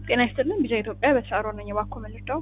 ጤና ይስጥልን ቢጃ ኢትዮጵያ በተሻሮ ነኝ። እባክዎ መልሰው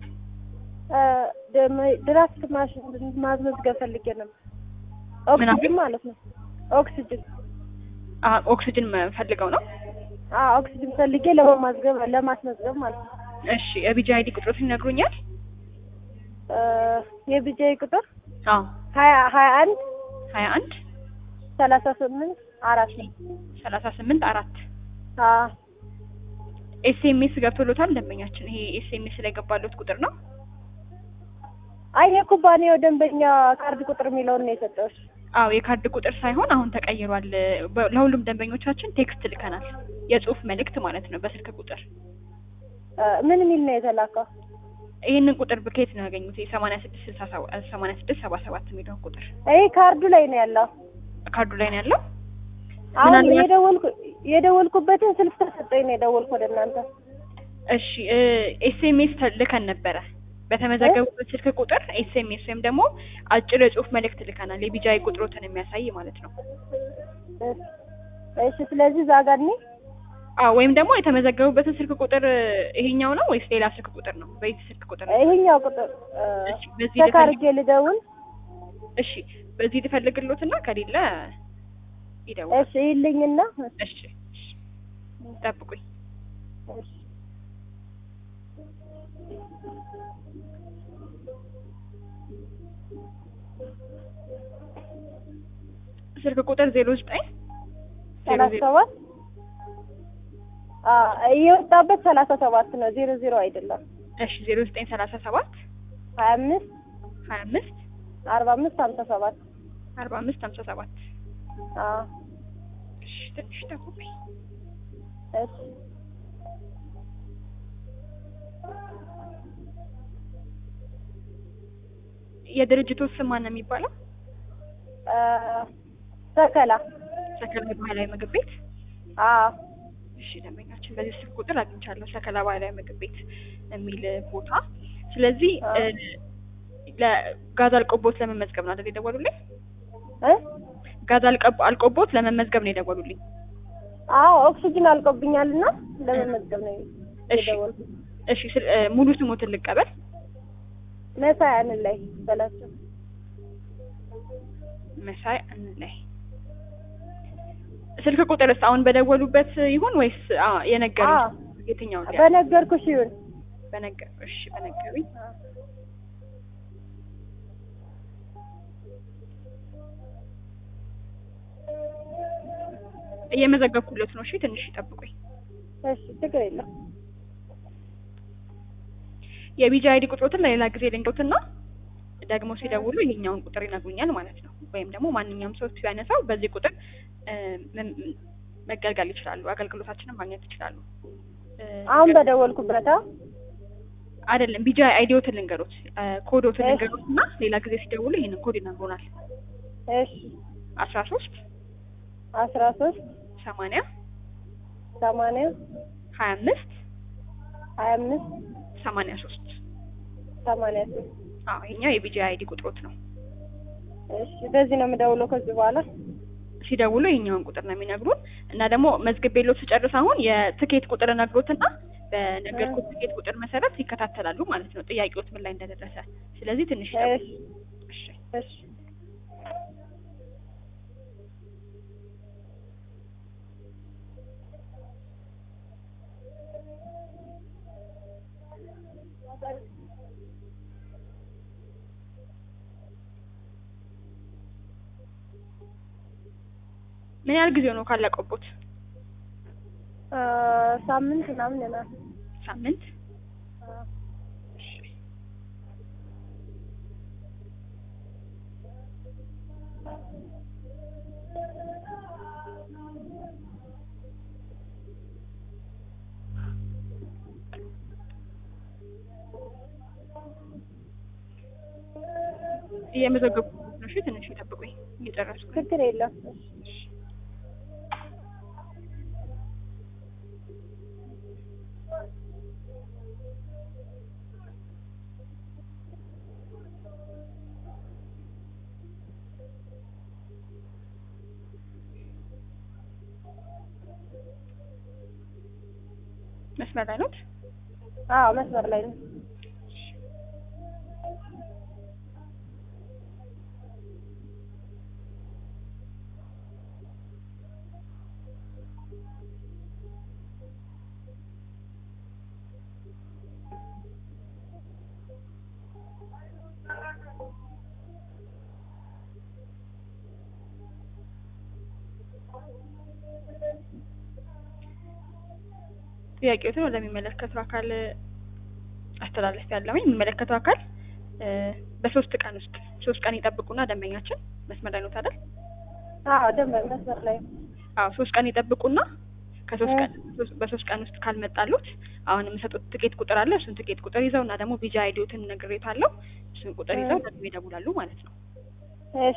ድራፍት ማሽን ማስመዝገብ ፈልጌ ነበር። ምን አለ? ኦክሲጅን ማለት ነው። ኦክሲጅን አ ኦክሲጅን ፈልገው ነው? አዎ ኦክሲጅን ፈልጌ ለመማዝገብ ለማስመዝገብ ማለት ነው። እሺ የቢጃ አይዲ ቁጥሮትን ይነግሩኛል? እ የቢጃይ ቁጥር አዎ ሀያ ሀያ አንድ ሀያ አንድ ሰላሳ ስምንት አራት ነው። ሰላሳ ስምንት አራት አዎ ኤስኤምኤስ ገብቶሎታል ደንበኛችን። ይሄ ኤስኤምኤስ ላይ ገባሎት ቁጥር ነው? አይ የኩባንያው ደንበኛ ካርድ ቁጥር የሚለውን ነው የሰጠሁሽ። አዎ የካርድ ቁጥር ሳይሆን አሁን ተቀይሯል። በ- ለሁሉም ደንበኞቻችን ቴክስት ልከናል። የጽሁፍ መልእክት ማለት ነው በስልክ ቁጥር። እ ምን የሚል ነው የተላከው? ይህንን ቁጥር ብኬት ነው ያገኙት። የሰማንያ ስድስት ስልሳ ሰባት ሰማንያ ስድስት ሰባ ሰባት የሚለውን ቁጥር ይሄ ካርዱ ላይ ነው ያለው። ካርዱ ላይ ነው ያለው። አሁን ምናልባት- የደወልኩ የደወልኩበትን ስልክ ተሰጠኝ ነው የደወልኩ ወደ እናንተ። እሺ ኤስኤምኤስ ልከን ነበረ በተመዘገቡበት ስልክ ቁጥር ኤስኤምኤስ ወይም ደግሞ አጭር የጽሁፍ መልእክት ልከናል። የቢጃይ ቁጥሮትን የሚያሳይ ማለት ነው። እሺ ስለዚህ እዛ ጋር እኔ አዎ ወይም ደግሞ የተመዘገቡበትን ስልክ ቁጥር ይሄኛው ነው ወይስ ሌላ ስልክ ቁጥር ነው? በዚህ ስልክ ቁጥር ነው? ይሄኛው ቁጥር እ እሺ በዚህ ቼክ ልፈልግ አድርጌ ልደውል። እሺ በዚህ ልፈልግሎትና ከሌለ ይደውል። እሺ ይልኝና እሺ እሺ ጠብቁኝ። እሺ ስልክ ቁጥር ዜሮ ዘጠኝ ዜሮ ሰላሳ ዜሮ ሰባት አ የወጣበት ሰላሳ ሰባት ነው ዜሮ ዜሮ አይደለም። እሺ ዜሮ ዘጠኝ ሰላሳ ሰባት ሀያ አምስት ሀያ አምስት አርባ አምስት ሀምሳ ሰባት አርባ አምስት ሀምሳ ሰባት አ እሺ ትንሽ ጠብቁኝ። እሺ የድርጅቱ ስም ማን ነው የሚባለው? አ ሰከላ ሰከላ ባህላዊ ምግብ ቤት። አ እሺ ደንበኛችን በዚህ ስልክ ቁጥር አግኝቻለሁ። ሰከላ ባህላዊ ምግብ ቤት የሚል ቦታ። ስለዚህ አዎ። እ ለጋዝ አልቆቦት ለመመዝገብ ነው አይደል የደወሉልኝ? እ ጋዝ አልቀብ- አልቆቦት ለመመዝገብ ነው የደወሉልኝ። አዎ ኦክሲጅን አልቆብኛልና ለመመዝገብ ነው እሺ የደወልኩት። እሺ ስል- እ ሙሉ ስሞትን ልቀበል። መሳይ አንድ ላይ በላቸው። መሳይ እንላይ ስልክ ቁጥርስ አሁን በደወሉበት ይሁን ወይስ አ የነገሩኝ አዎ የትኛውን ሊያ- በነገርኩሽ ይሁን። በነገር እሺ በነገሩኝ እየመዘገብኩለት ነው። እሺ ትንሽ ይጠብቁኝ። እሺ ችግር የለም። የቢጂ አይዲ ቁጥሮትን ለሌላ ጊዜ ልንገሩትና ደግሞ ሲደውሉ ይሄኛውን ቁጥር ይነግሩኛል ማለት ነው። ወይም ደግሞ ማንኛውም ሰው ሲያነሳው በዚህ ቁጥር እ መ- መገልገል ይችላሉ፣ አገልግሎታችንን ማግኘት ይችላሉ። እ አሁን በደወልኩበት አ አይደለም ቢጂ አይዲዎትን ልንገሩት፣ እ ኮዶትን እሺ። ልንገሩትና ሌላ ጊዜ ሲደውሉ ይሄንን ኮድ ይነግሩናል። እሺ አስራ ሶስት አስራ ሶስት ሰማንያ ሰማንያ ሀያ አምስት ሀያ አምስት ሰማንያ ሶስት ሰማንያ ሶስት አዎ ይሄኛው የቢጂ አይዲ ቁጥሮት ነው። እሺ በዚህ ነው የምደውለው ከዚህ በኋላ። ሲደውሉ ይሄኛውን ቁጥር ነው የሚነግሩን እና ደግሞ መዝግቤሎት ስጨርስ አሁን የትኬት ቁጥር ነግሮትና በነገርኩት ትኬት ቁጥር መሰረት ይከታተላሉ ማለት ነው ጥያቄዎት ምን ላይ እንደደረሰ። ስለዚህ ትንሽ ይጠብቁ። እሺ እሺ እሺ ምን ያህል ጊዜ ነው ካለቀቦት? አ ሳምንት ምናምን ይሆናል። ሳምንት። አ እሺ እየመዘገብኩ ነው። እሺ ትንሽ ይጠብቁኝ፣ እየጨረስኩ ነው። ችግር የለም። እሺ መስመር ላይ ኖት? አዎ መስመር ላይ ነው። ጥያቄዎትን ወደሚመለከተው አካል አስተላለፍ ያለውኝ የሚመለከተው አካል እ በሶስት ቀን ውስጥ ሶስት ቀን ይጠብቁና ደንበኛችን መስመር ላይ ኖት አይደል? አዎ ደንበ መስመር ላይ ነው። አዎ ሶስት ቀን ይጠብቁና ከሶስት ቀን ሶስት- በሶስት ቀን ውስጥ ካልመጣሉት አሁን የምሰጡት ትኬት ቁጥር አለ። እሱን ትኬት ቁጥር ይዘው እና ደግሞ ቪዛ አይዲዎትን ነግሬታለሁ። እሱን ቁጥር ይዘው ደግሞ ይደውላሉ ማለት ነው። እሺ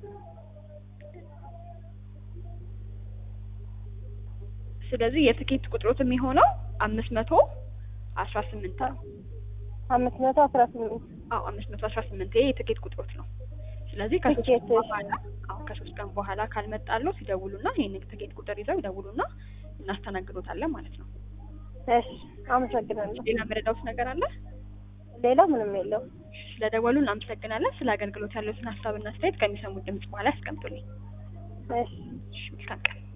ስለዚህ የትኬት ቁጥሮት የሚሆነው አምስት መቶ አስራ ስምንት ነው። አምስት መቶ አስራ ስምንት አዎ አምስት መቶ አስራ ስምንት ይሄ የትኬት ቁጥሮት ነው። ስለዚህ ከሶስት ትኬት፣ ቀን እሺ። በኋላ አዎ ከሶስት ቀን በኋላ ካልመጣሉ ሲደውሉና ይሄን ትኬት ቁጥር ይዘው ይደውሉና እናስተናግዶታለን ማለት ነው። እሺ አመሰግናለሁ። ሌላ መረዳውት ነገር አለ? ሌላ ምንም የለውም። ስለደወሉ እናመሰግናለን። ስለ አገልግሎት ያለዎትን ሀሳብና አስተያየት ከሚሰሙት ድምጽ በኋላ ያስቀምጡልኝ። እሺ እሺ፣ መልካም ቀን።